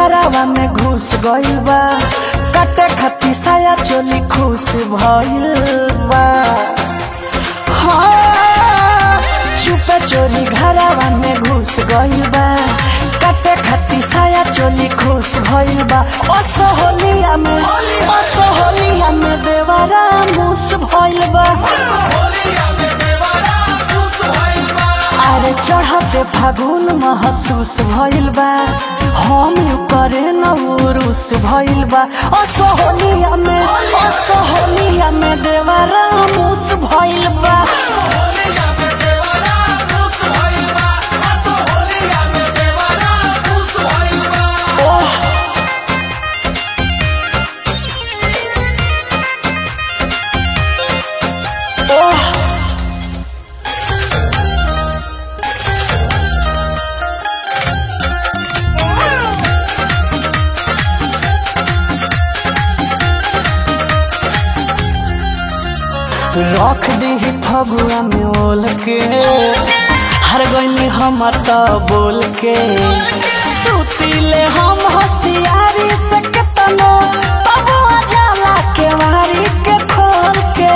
घरावा में घुस गइल बा काटे खाती साया चोली खुश भइल बा हाँ, चुपे चोरी घरावा में घुस गइल बा काटे खाती साया चोली खुश भइल बा असोहलिया में असोहलिया में देवारा मुस भइल बा अरे चढ़ते फागुन महसूस भइल बा हम यू करे न उरुस भइल बा असोहलिया में असोहलिया में देवारा मुस भइल बा ओह ओह रख दी फगुआ में ओल के हर गईनी हम त बोल के सुतीले हम होशियारी से केतनो तब जाला के मारी के खोल के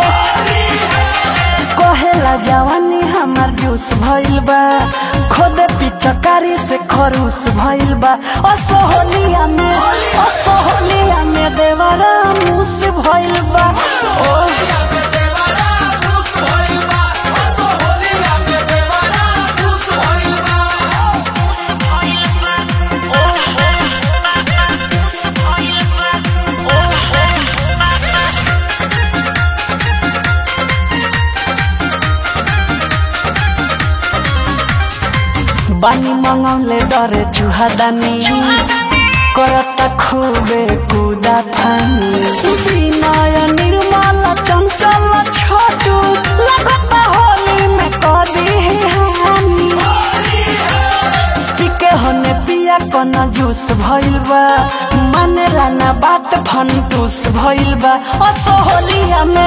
कहेला जवानी हमार जूस भइल बा खुद पिचकारी से खरूस भइल बा असोहलिया में असोहलिया में देवरा मुस भइल बा ओह बानी मंगौले डरे चुहादानी करता खूबे कुदा फानी विनय निर्मल चंचल छोटू लगता होली में कदी हानी पिके होने पिया कन जूस भइल बा माने लाना बात फंटूस भइल बा असोहलिया में